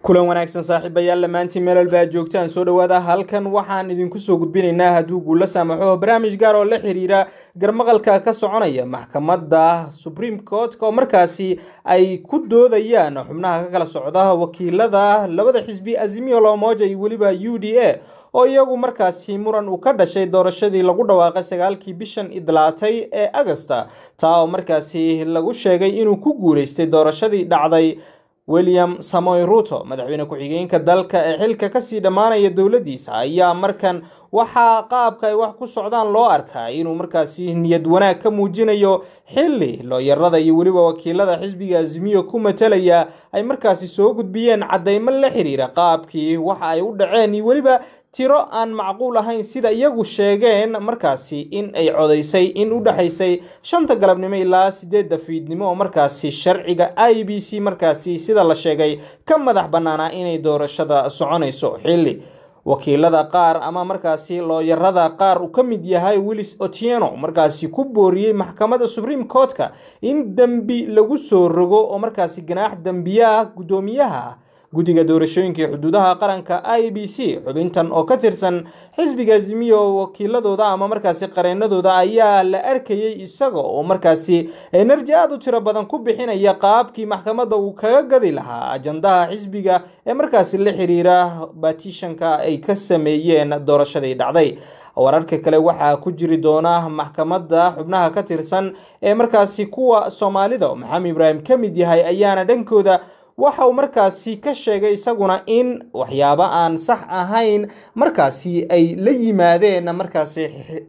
kulan wanaagsan saaxiibayaal dhammaantiin meel walba aad joogtaan soo dhowaada halkan waxaan idinku soo gudbinaynaa hadduu guula saamaxo barnaamij gaar oo la xiriira garmaqalka ka soconaya maxkamadda supreme court oo markaasi ay ku doodayaan xubnaha ka kala socda wakiilada labada xisbi azimio lomoja iyo weliba u d a oo iyagu markaasi muran uu ka dhashay doorashadii lagu dhawaaqay sagaalkii bishan idlaatay ee agosta taa oo markaasi lagu sheegay inuu ku guuleystay doorashadii dhacday william samoy ruto madaxweyne ku-xigeenka dalka ee xilka kasii dhammaanaya dowladiisa ayaa markan waxaa qaabka ay wax ku socdaan loo arkaa inuu markaasi niyad wanaag ka muujinayo xili looyarada iyo weliba wakiilada xisbiga azimiyo ku matalaya ay markaasi soo gudbiyeen cadeymo la xiriira qaabkii waxa ay u dhaceen iyo weliba tiro aan macquul ahayn sida iyagu sheegeen markaasi in ay codaysay in u dhexaysay shanta galabnimo ilaa sideedda fiidnimo oo markaasi sharciga i b c markaasi sida la sheegay ka madax bannaanaa inay doorashada soconayso xilli wakiilada qaar ama markaasi looyarada qaar uu ka mid yahay willis otieno markaasi ku booriyey maxkamadda supreme court-ka in dembi lagu soo rogo oo markaasi ganaax dembiyaha guddoomiyaha guddiga doorashooyinka xuduudaha qaranka i b c xubintan oo ka tirsan xisbiga azimiyo wakiiladooda ama markaasi qareenadooda ayaa la arkayay isaga oo markaasi enerji aada u tiro badan ku bixinaya qaabkii maxkamadda uu kaga gadi lahaa ajandaha xisbiga ee markaasi la xiriira batishanka ay ka sameeyeen doorashadii dhacday wararka kale waxaa ku jiri doona maxkamadda xubnaha ka tirsan ee markaasi kuwa soomaalida oo maxamed ibraahim ka mid yahay ayaana dhankooda waxa uu markaasi ka sheegay isaguna in waxyaabo aan sax ahayn markaasi ay la yimaadeen markaasi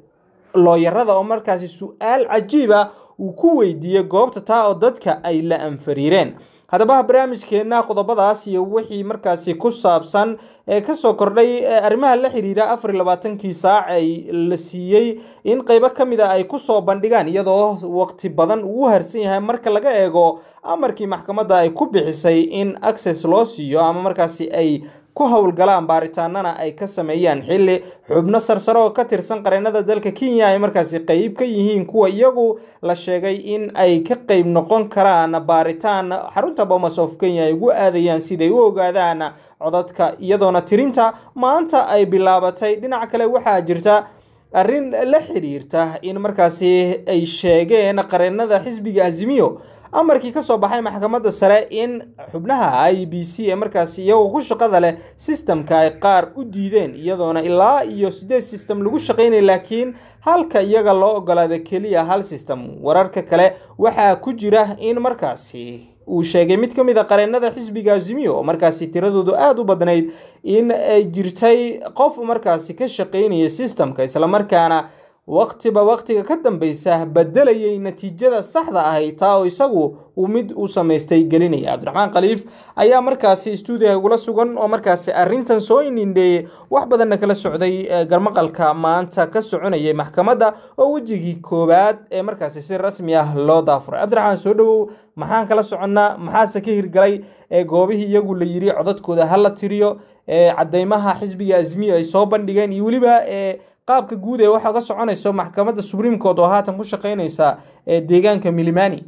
looyarada oo markaasi su-aal cajiiba uu ku weydiiyey goobta taa oo dadka ay la anfariireen haddaba barnaamijkeena qodobadaas iyo wixii markaasi ku saabsan ee kasoo kordhay arrimaha la xiriira afar iyo labaatankii saac ay la siiyey in qeybo ka mid a ay kusoo bandhigaan iyadoo waqti badan uu u harsan yahay marka laga eego amarkii maxkamadda ay ku bixisay in access loo siiyo ama markaasi ay ku howlgalaan baaritaanana ay ka sameeyaan xilli xubno sarsare oo ka tirsan qareenada dalka kenya ay markaasi qeyb ka yihiin kuwa iyagu la sheegay in ay ka qeyb noqon karaan baaritaan xarunta bomas of kenya ay ugu aadayaan siday u ogaadaan codadka iyadoona tirinta maanta ay bilaabatay dhinaca kale waxaa jirta arrin la xiriirta in markaasi ay sheegeen qareenada xisbiga azimiyo amarkii kasoo baxay maxkamadda sare in xubnaha i b c ee markaasi iyagoo ku shaqada leh sistamka ay qaar u diideen iyadoona ilaa iyo sideed system lagu shaqaynaya laakiin halka iyaga loo ogolaada keliya hal system wararka kale waxaa ku jira in markaasi uu sheegay mid ka mid a qareenada xisbiga azimiyo oo markaasi tiradoodu aada u badnayd in ay jirtay qof markaasi ka shaqaynaya sistamka islamarkaana waqtiba waqtiga ka dambeysa bedelayay natiijada saxda ahay taa oo isagu uu mid u samaystay gelinaya cabdiraxmaan khaliif ayaa markaasi stuudiga igula sugan oo markaasi arrintan soo inindheeyey wax badanna kala socday garmaqalka maanta ka soconayay maxkamadda oo wejigii koowaad ee markaasi si rasmi ah loo daafuray cabdiraxmaan soo dhowow maxaan kala soconnaa maxaase ka hirgalay ee goobihii iyagu la yiri codadkooda hala tiriyo cadeymaha xisbiga azmiyo ay soo bandhigeen iyo weliba qaabka guud ee waxaa ka soconayso maxkamadda supreme court oo haatan ku shaqeynaysa deegaanka milimani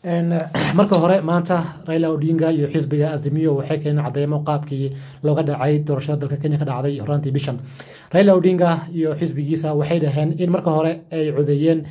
marka hore maanta raila odinga iyo xisbiga azimiyo waxay keeneen cadeymo qaabkii looga dhacay doorashada dalka kenya ka dhacday horaantii bishan raila odinga iyo xisbigiisa waxay dhaheen in marka hore ay codeeyeen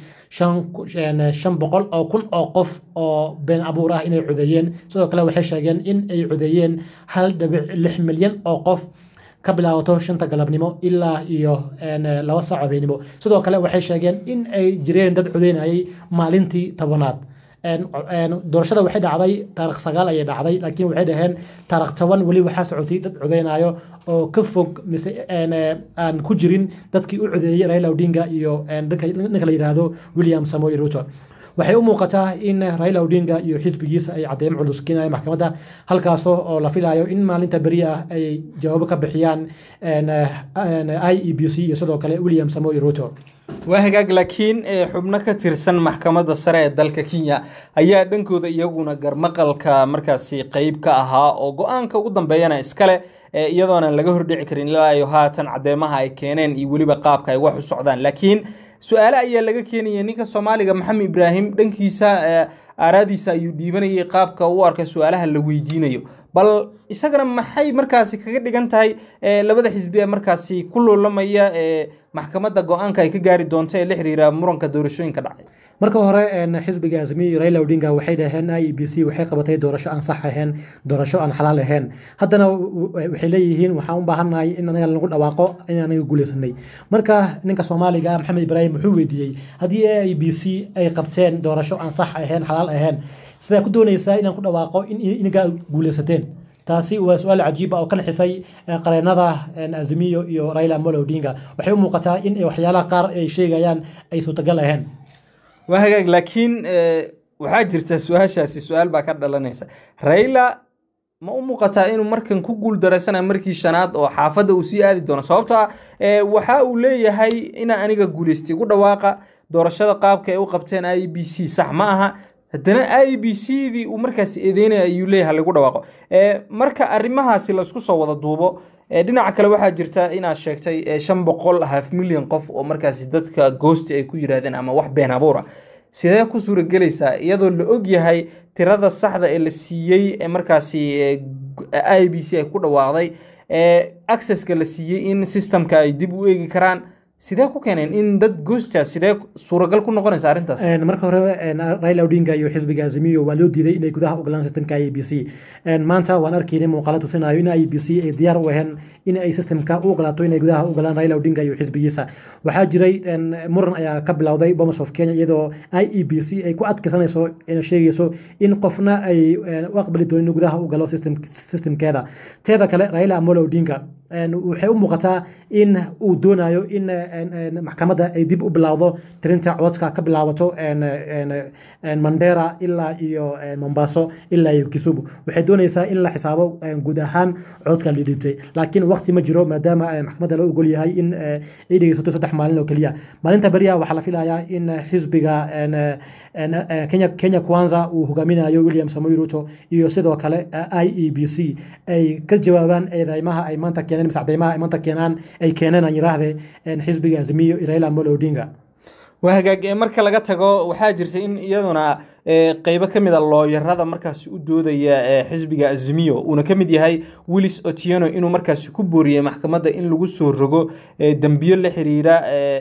shan boqol oo kun oo qof oo been abuur ah inay codeeyeen sidoo kale waxay sheegeen in ay codeeyeen hal dhibic lix milyan oo qof ka bilaabato shanta galabnimo ilaa iyo laba saac habeenimo sidoo kale waxay sheegeen in ay jireen dad codeynayay maalintii tobanaad doorashada waxay dhacday taarikh sagaal ayay dhacday laakiin waxay dhaheen taarikh toban weli waxaa socotay dad codeynayo oo ka fog mise aan ku jirin dadkii u codeeyey raila odinga iyo ninka la yidhaahdo william samoy ruto waxay u muuqataa in raila odinga iyo xisbigiisa ay cadeymo culus keenayaan maxkamadda halkaasoo oo la filayo in maalinta beri ah ay jawaabo ka bixiyaan i e b c iyo sidoo kale william samoy ruto waa hagaag laakiin xubno ka tirsan maxkamadda sare ee dalka kenya ayaa dhankooda iyaguna garmaqalka markaasi qeyb ka ahaa oo go-aanka ugu dambeeyana iskale iyadoona laga hordhici karin ilaa iyo haatan cadeemaha ay keeneen iyo weliba qaabka ay wax u socdaan laakiin su-aale ayaa laga keenaya ninka soomaaliga maxamed ibraahim dhankiisa aaraadiisa ayuu dhiibanayay qaabka u arka su-aalaha la weydiinayo bal isagana maxay markaasi kaga dhigan tahay labada xisbi ee markaasi ku loolamaya ee maxkamadda go-aanka ay ka gaari doonto ee la xiriira muranka doorashooyinka dhacay marka hore xisbiga azmiyo raila odinga waxay dhaheen i e b c waxay qabatay doorasho aan sax ahayn doorasho aan xalaal ahayn haddana waxay leeyihiin waxaan u baahannahay in anaga lagu dhawaaqo in anaga guuleysanay marka ninka soomaaliga maxamed ibraahim wuxuu weydiiyey haddii a i b c ay qabteen doorasho aan sax ahayn xalaal ahayn sidaa ku doonaysaa inaan ku dhawaaqo in inaga guuleysateen taasi waa su-aal cajiib ah oo ka naxisay qareenada azmiyo iyo raila amolo odinga waxay u muuqataa in waxyaalaha qaar ay sheegayaan ay suurtagal ahayn waa hagaag laakiin waxaa jirta su-aashaasi su-aal baa ka dhalanaysa raila ma u muuqataa inuu markan ku guul daraysanayo markii shanaad oo xaafadda uu sii aadi doono sababta waxa uu leeyahay inaa aniga guulaystay ugu dhawaaqa doorashada qaabka ay u qabteen i b c sax ma aha haddana i b c dii uu markaas eedeynaya ayuu leeyahay lagu dhawaaqo marka arrimahaasi laisku soo wada duubo dhinaca kale waxaa jirta inaad sheegtay shan boqol half milyan qof oo markaasi dadka goosti ay ku yiraahdeen ama wax been abuura sidee ku suuragelaysaa iyadoo la og yahay tirada saxda ee la siiyey ee markaasi i b c ay ku dhawaaqday accesska la siiyey in systemka ay dib u eegi karaan sidee ku keeneen in dad goostaas sidee suuragal ku noqonaysa arrintaas marka hore raila odinga iyo xisbiga azimiyo waa loo diiday inay gudaha u galaan systemka i b c maanta waan arkaynay muuqaalo tusinayo in i b c ay diyaar u aheen in ay systemka u ogolaato inay gudaha u galaan raila odinga iyo xisbigiisa waxaa jiray muran ayaa ka bilowday bomas of kenya iyadoo i e b c ay ku adkaysanayso ina sheegayso in qofna ay u aqbali doonin in gudaha u galo systemkeeda teeda kale raila amolo odinga waxay u muuqataa in uu doonayo in maxkamadda ay dib u bilowdo tirinta codka ka bilaabato mandera ilaa iyo mombaaso ilaa iyo kisumu waxay doonaysaa in la xisaabo guud ahaan codka la dhiibtay laakiin waqti ma jiro maadaama maxkamadda loo ogol yahay in ay dhegeysato saddex maalin oo keliya maalinta beriyaha waxaa la filayaa in xisbiga kenya kenya kwanza uu hogaaminayo william samoy ruto iyo sidoo kale i e b c ay ka jawaabaan eedeymaha ay maanta keeneen mise cadeymaha ay maanta keenaan ay keeneen aan yiraahde xisbiga azmiyo raila amolo odinga waa hagaag marka laga tago waxaa jirta in iyaduna qeybo ka mid a looyarada markaasi u doodaya xisbiga azmiyo uuna ka mid yahay willis otieno inuu markaasi ku booriyey maxkamadda in lagu soo rogo dembiyo la xiriira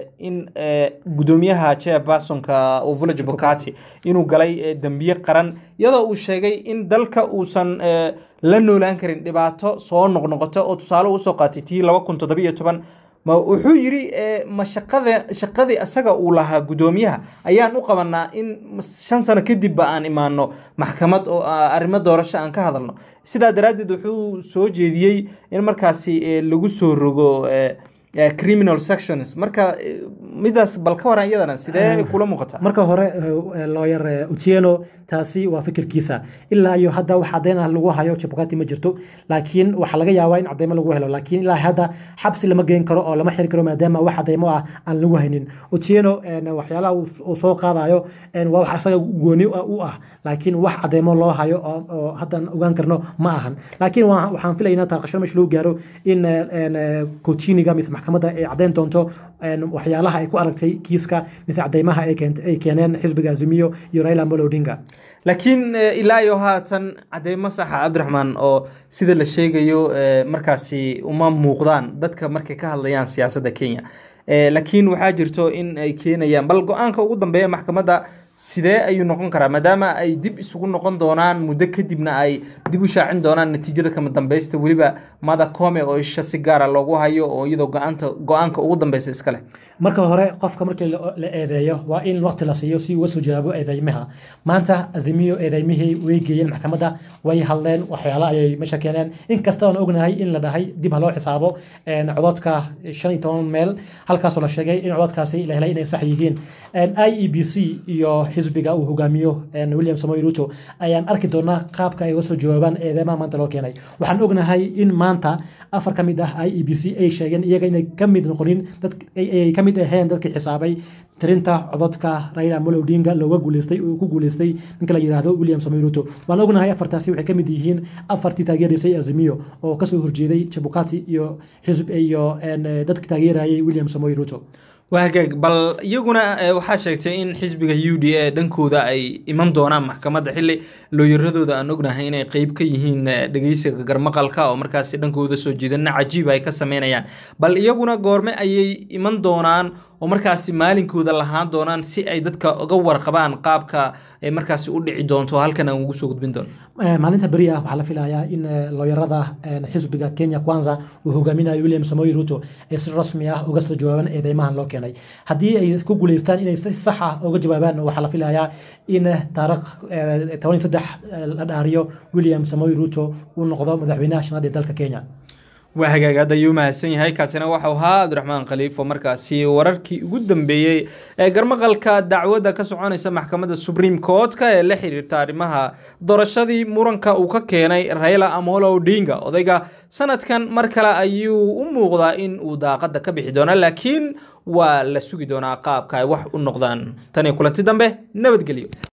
in gudoomiyaha chairpersonka village bocati inuu galay dembiyo qaran iyadoo uu sheegay in dalka uusan la noolaan karin dhibaato soo noqnoqoto oo tusaale usoo qaatay tii laba kun toddobiyo toban ma wuxuu yidhi ma shaqada shaqadii asaga uu lahaa guddoomiyaha ayaan u qabanaa in shan sano kadibba aan imaano maxkamad oo arrimo doorasho aan ka hadalno sidaa daraaddeed wuxuu soo jeediyey in markaasi lagu soo rogo criminal sections marka midaas bal ka waran iyadana sidee kula muuqataa marka hore lawyer utieno taasi waa fikirkiisa ilaa iyo hadda wax caddeyn ah lagu hayo jabukati ma jirto laakiin waxaa laga yaabaa in cadeymo lagu helo laakiin ilaa hadda xabsi lama geyn karo oo lama xiri karo maadaama wax cadeymo ah aan lagu haynin utieno waxyaalaha uu soo qaadayo waa wax asaga gooni u ah laakiin wax cadeymo loo hayo oo haddan ogaan karno ma ahan laakiin waxaan filaynaa taaqashada meesha lagu gaaro in kotiniga mise maxkamadda ay caddeyn doonto waxyaalaha ay ku aragtay kiiska mise cadeymaha ay keeneen xisbiga azimiyo iyo raila amolo odinga laakiin ilaa iyo haatan cadeymo saxa cabdiraxmaan oo sida la sheegayo markaasi uma muuqdaan dadka markay ka hadlayaan siyaasadda kenya laakiin waxaa jirto in ay keenayaan bal go-aanka ugu dambeeya maxkamadda sidee ayuu noqon karaa maadaama ay dib isugu noqon doonaan muddo kadibna ay dib u shaacin doonaan natiijada kama dambeysta weliba mada come oo isha si gaara loogu hayo oo iyadoo go-aanta go-aanka ugu dambeysa iska leh marka hore qofka markii la eedeeyo waa in waqti la siiyo si uga soo jawaabo eedeymaha maanta azimiyo eedeymihii way geeyeen maxkamadda way hadleen waxyaala ayay meesha keeneen inkasta oon ognahay in la dhahay dib ha loo xisaabo cododka shan iyo toban meel halkaasoo la sheegay in cododkaasi la helay inay sax yihiin i e b c iyo xisbiga uu hogaamiyo william samoy ruto ayaan arki doonaa qaabka ay uga soo jawaabaan eedeymaha maanta loo keenay waxaan ognahay in maanta afar ka mid ah i e b c ay sheegeen iyaga inay ka mid noqonin dad ay ka mid aheen dadkii xisaabay tirinta cododka raila amolo odinga looga guuleystay uu ku guuleystay ninka la yidhaahdo william samoy ruto waan ognahay afartaasi waxay ka mid yihiin afartii taageeraysay azimiyo oo kasoo horjeeday jabukati iyo xisb iyo dadka taageerayay william samoy ruto waa hagaag bal iyaguna waxaa sheegtay in xisbiga u d a dhankooda ay iman doonaan maxkamadda xili looyaradooda aan ognahay inay qeyb ka yihiin dhegeysiga garmaqalka oo markaasi dhankooda soo jeedana cajiib ay ka sameynayaan bal iyaguna goorme ayay iman doonaan oo markaasi maalinkooda lahaan doonaan si ay dadka uga warqabaan qaabka ay markaasi u dhici doonto halkan aan ugu soo gudbin doono maalinta beri ah waxaa la filayaa in looyarada xisbiga kenya kwanza uu hogaaminayo william samoy ruto ay si rasmi ah uga soo jawaabaan eedeymahan loo keenay haddii ay ku guuleystaan inay si sax ah uga jawaabaan waxaa la filayaa in taarikh toban saddex la dhaariyo william samoy ruto uu noqdo madaxweynaha shanaad ee dalka kenya waa hagaag aad ayuu mahadsan yahay kaasina waxau ahaa cabdiraxmaan khaliif oo markaasi wararkii ugu dambeeyey ee garmaqalka dacwadda ka soconaysa maxkamadda supreme court-ka ee la xiriirta arrimaha doorashadii muranka uu ka keenay raila amolo odinga odayga sanadkan mar kale ayuu u muuqdaa in uu daaqadda ka bixi doono laakiin waa la sugi doonaa qaabka ay wax u noqdaan tan iyo kulanti dambe nabadgelyo